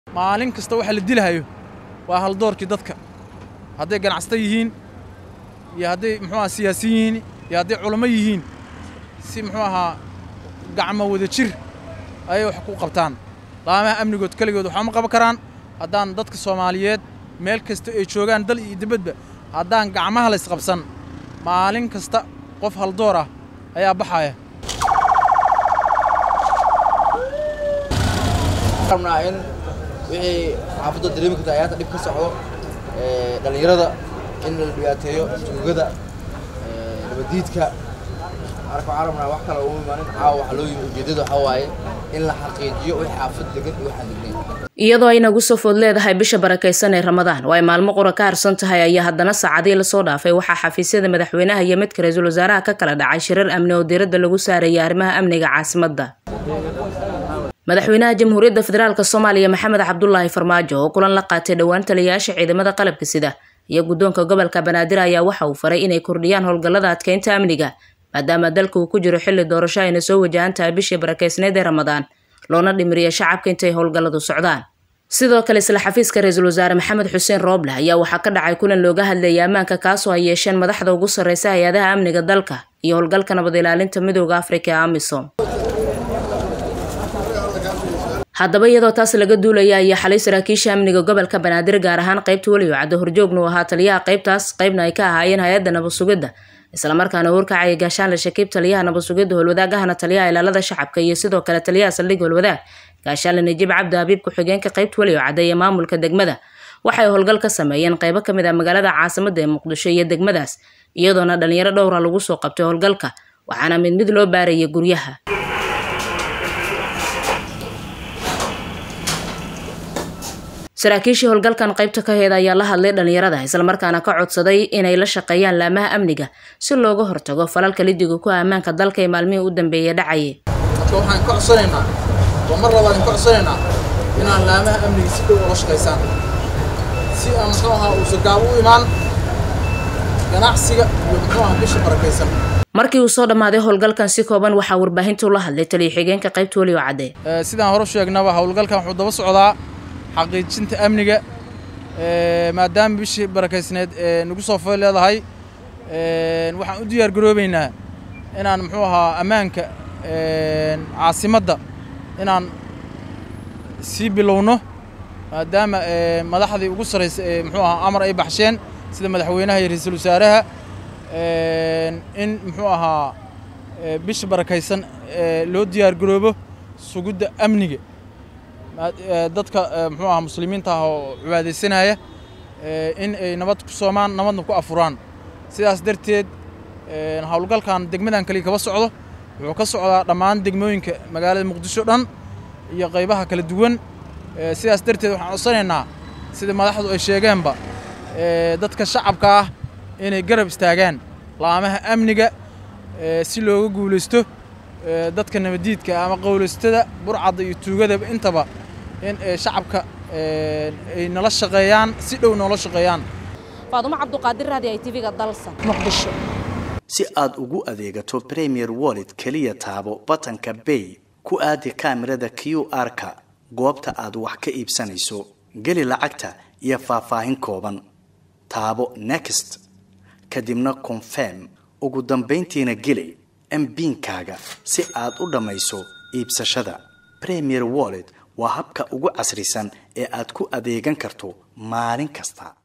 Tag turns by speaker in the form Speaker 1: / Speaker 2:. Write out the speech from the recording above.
Speaker 1: maalin kasta waxa la dilahayo waa haldoorkii dadka hadday ganacsata yihiin iyo hadday muxuu aha siyaasiyin yihiin iyo hadday culamo yihiin si muxuu ahaa gacmo wada jir ayay wax ku qabtaan laamaha amnigood keligood waxba ma qaban karaan haddaan dadka soomaaliyeed meel kasta ay joogaan dal iyo dibadba haddaan gacmaha la isqabsan maalin kasta qof haldoor ah ayaa baxaya
Speaker 2: rabnaa in wixii xaafadda dareemi karta ayaanta dhib ka socdo dhallinyarada in la dhibaateeyo tuugada nabadiidka marka waxaan rabnaa wax kale ugu imaanin caawa waxa loo yimi ujeeddada waxaa waaye in la xaqiijiyo wixii xaafad degan iyo waxaan degnayn
Speaker 3: iyadoo ay nagu soo food leedahay bisha barakaysan ee ramadaan oo ay maalmo qura ka harsan tahay ayaa haddana saacadii lasoo dhaafay waxaa xafiisyada madaxweynaha iyo midka ra-iisul wasaaraha ka kala dhacay shirar amni oo diiradda lagu saarayay arrimaha amniga caasimadda madaxweynaha jamhuuriyadda federaalk soomaaliya maxamed cabdulaahi farmaajo oo kulan la qaatay dhowaan taliyayaasha ciidamada qalabka sida iyo guddoonka gobolka banaadir ayaa waxa uu faray inay kordhiyaan howlgallada adkeynta amniga maadaama dalka uu ku jiro xilli doorasho ayna soo wajahan tahay bishii barakeysneed ee ramadaan loona dhimiriya shacabka intay howlgalladu socdaan sidoo kale isla xafiiska ra-iisul wasaare maxamed xuseen rooble ayaa waxaa ka dhacay kulan looga hadlayay ammaanka kaasoo ay yeesheen madaxda ugu sarreysa hay-adaha amniga dalka iyo howlgalka nabad ilaalinta midooda afrika ee amisom haddaba iyadoo taas laga duulaya ayaa xalay saraakiisha amniga gobolka banaadir gaar ahaan qaybta weliyo caddo horjoognu ahaa taliyaha qaybtaas qaybna ay ka ahaayeen hay-adda nabad sugidda islamarkaana warkacaya gaashaanle shakiib taliyaha nabad sugidda howlwadaagahana taliyaha ilaalada shacabka iyo sidoo kale taliyaha saldhig howlwadaag gaashaanle najiib cabdi habiib ku-xigeenka qaybta weliyo cadda iyo maamulka degmada waxay howlgal ka sameeyeen qaybo kamid ah magaalada caasimada ee muqdisho iyo degmadaas iyadoona dhalinyaro dhowra lagu soo qabtay howlgalka waxaana mid mid loo baarayay guryaha saraakiishii howlgalkan qaybta ka heeda ayaa la hadlay dhalinyarada islamarkaana ka codsaday inay la shaqeeyaan laamaha amniga si looga hortago falalka lidiga ku ammaanka dalka ee maalmihii u dambeeyay dhacayay
Speaker 1: marka waxaan ka codsanaynaa oo mar labaad ka codsanaynaa inaan laamaha amniga si dhow ula shaqaysaan si aan muxuu ahaa uusan gaabo u imaan ganacsiga iyo muxuu ahaa bisha barakaysan
Speaker 3: markii uu soo dhammaaday howlgalkan si kooban waxaa warbaahinta ula hadlay taliya xigeenka qaybta weliyo cadde
Speaker 1: sidaan hore sheegnaba howlgalkan wuxuu daba socdaa xaqiijinta amniga maadaama bishii barakaysneed ee nagu soo foy leedahay waxaan u diyaar garoobeynaa inaan muxuu ahaa ammaanka caasimadda inaan sii bilowno maadaama madaxdii ugu sarraysa ee muxuu ahaa amar ay baxsheen sida madaxweynaha iyo ra-iisul wasaaraha in muxuu ahaa bisha barakaysan loo diyaar garoobo sugidda amniga dadka muxuu ahaa muslimiinta ah oo cibaadaysanaya in ay nabad ku soomaan nabadna ku afuraan sidaas darteed howlgalkan degmadan kaliya kaba socdo wuxuu ka socdaa dhammaan degmooyinka magaalada muqdisho dhan iyo qaybaha kala duwan sidaas darteed waxaan codsanaynaa sida madaxdu ay sheegeenba dadka shacabka ah inay garab istaagaan laamaha amniga si looga guulaysto dadka nabadiidka ama qowlaystada burcadda iyo tuugadaba intaba in shacabka ay nala shaqeeyaan si dhow noola shaqeeyaan
Speaker 4: faadumo cabduqaadir raadi ay tv-ga dalsan muqdisho
Speaker 5: si aad ugu adeegato premier wallet keliya taabo batanka bay ku aadi kaamirada q r-ka goobta aad wax ka iibsanayso geli lacagta iyo faahfaahin kooban taabo next kadibna confirm ugu dambayntiina geli mbiinkaaga si aad u dhammayso iibsashada premier wallet waa habka ugu casrisan ee aad ku adeegan karto maalin kasta